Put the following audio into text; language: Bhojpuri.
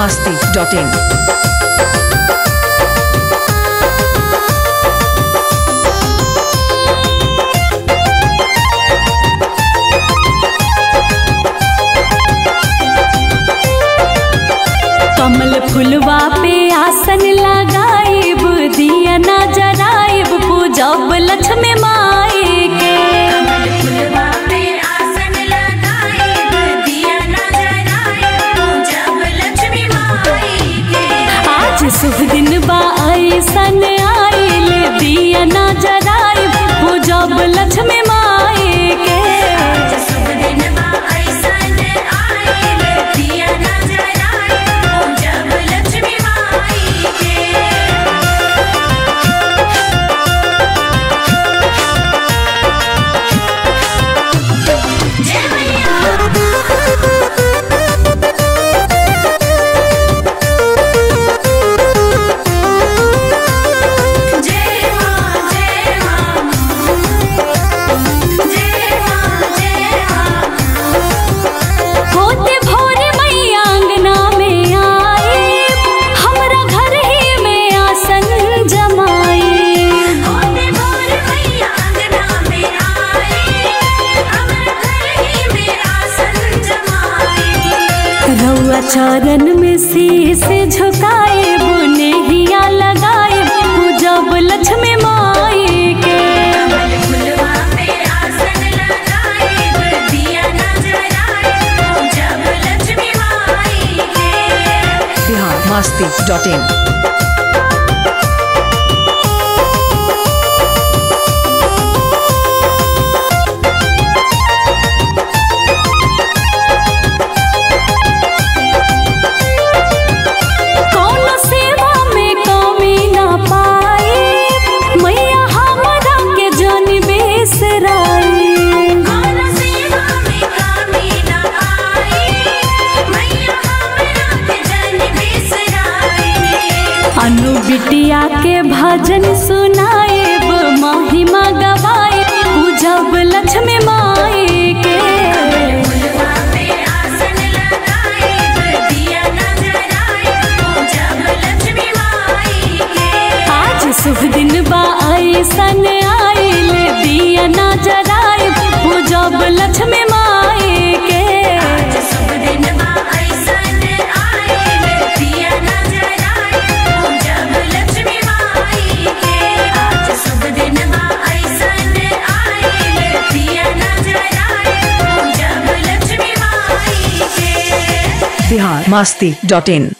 masti.in. कमल फुलवा पे आसन लगाइब दिया ना जराइब पूजब लक्ष्मी माई के फुलवा पे आसन लगाइब दिया ना जलाइब पूजब लक्ष्मी माई के आज शुभ दिन बा ऐसन आइल दिया ना जराइब पूजब लक्ष्मी माई के आज शुभ दिन बा ऐसन आइल दिया ना जलाइब पूजब लक्ष्मी माई के जय मैया जय मां जय मां जय मां जय मां होते भोरे मैया अंगना में आई हमरा घर ही में आसन जमाई होते भोर मैया अंगना में आए अमर घर ही में आसन जमाए रउआ चरण में शीश झुकाए बुनेहिया लगाए पूजब लक्ष्मी माई के कमल फुलवा पे आसन लगाए दिया ना जलाए पूजब लक्ष्मी माई के Bihar masti.in. कौन सेवा में कमी ना पाई मैया हमरा के जन बेसराई कौन सेवा में कामी न आई मैया हमरा के जन बिसराई अनु बिटिया के भजन सुनाएब महिमा गवाए पूजब लक्ष्मी माई के फुलवा पे आसन लगाइब दिया ना जलाइब पूजब लक्ष्मी माई के आज शुभ दिन बा ऐसन आइल दिया ना जराइब पूजब लक्ष्मी माई के आज शुभ दिन बा ऐसन आइल दिया ना जलाइब पूजब लक्ष्मी माई के आज शुभ दिन बा ऐसन आइल दिया ना जलाइब पूजब लक्ष्मी माई के Bihar masti.in.